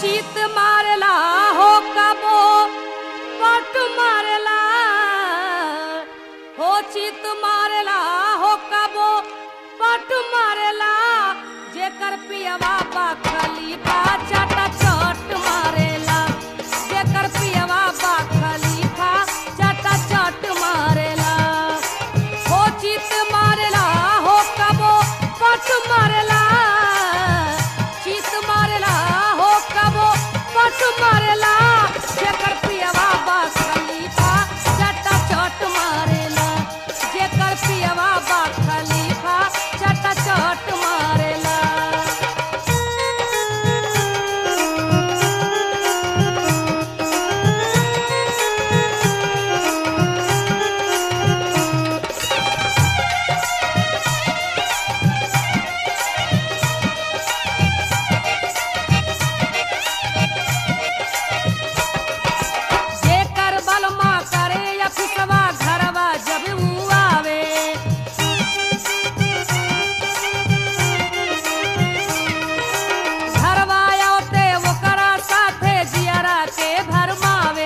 चित मारला हो कबो पट मारला हो चित मारला हो कबो पट मारला जेकर पियवा बा खलीफा चाटा चट मारेला जेकर पियवा बा खलीफा चाटा चट मारेला हो चित मारेला हो कबो पट मारेला चित मारेला हो कबो पट मारेला जेकर पियवा बा खलीफा चटा चट मारेला जेकर पियवा बा खलीफा चटा चट मारेला जेकर बलमा करे या फिसवा घरवा जब ऊ आवे घरवा आवते ओकरा साथे जियरा के भरमावे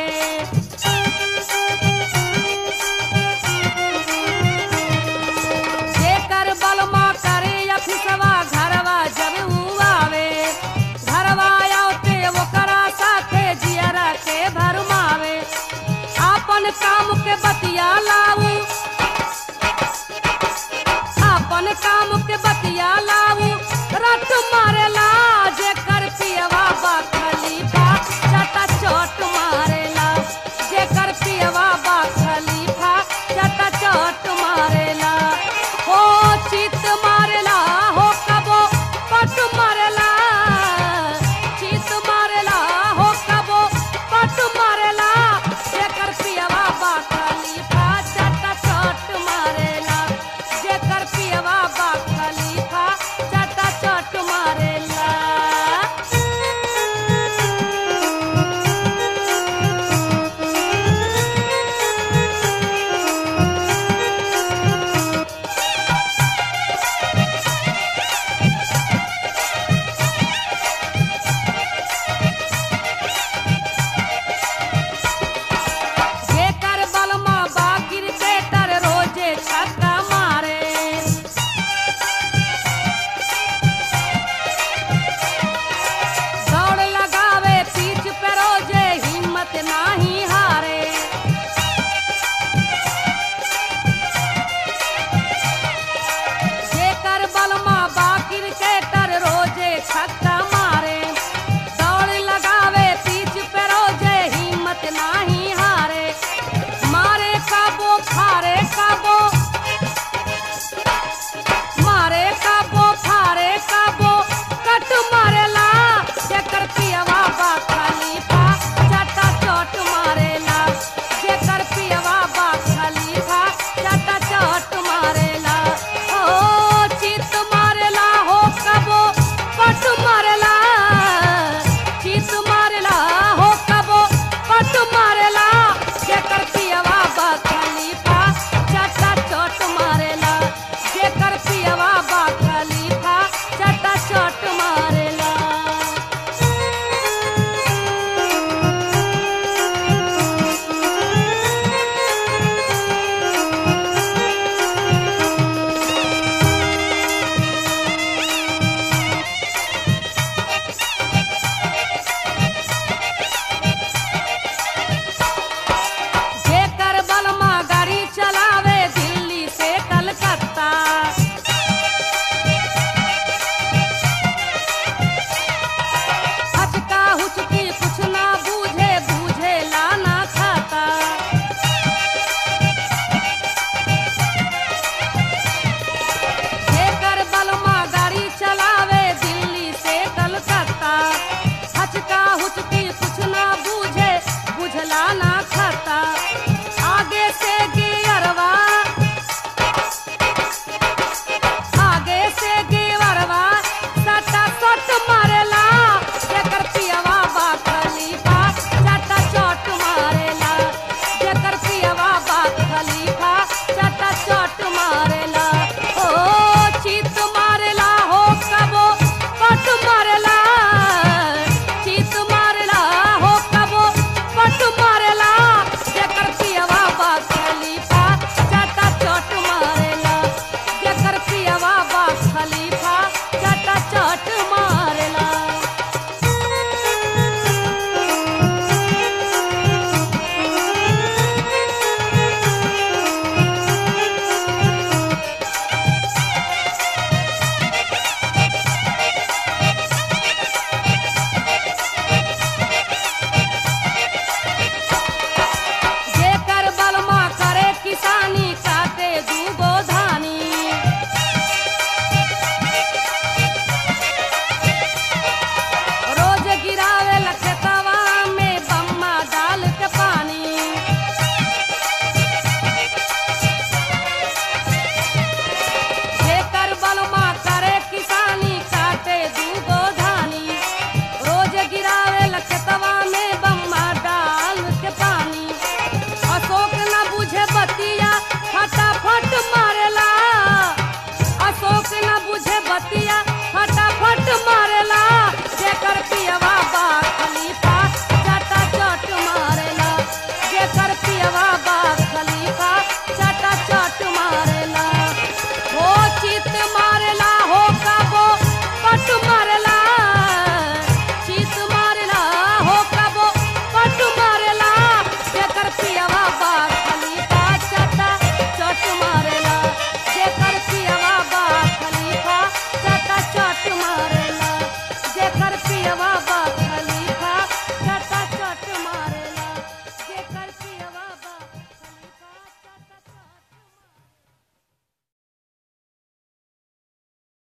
जेकर बलमा करे या फिसवा घरवा जब ऊ आवे घरवा आवते ओकरा साथे जियरा के भरमावे आपन काम के बतिया लाऊ आपन काम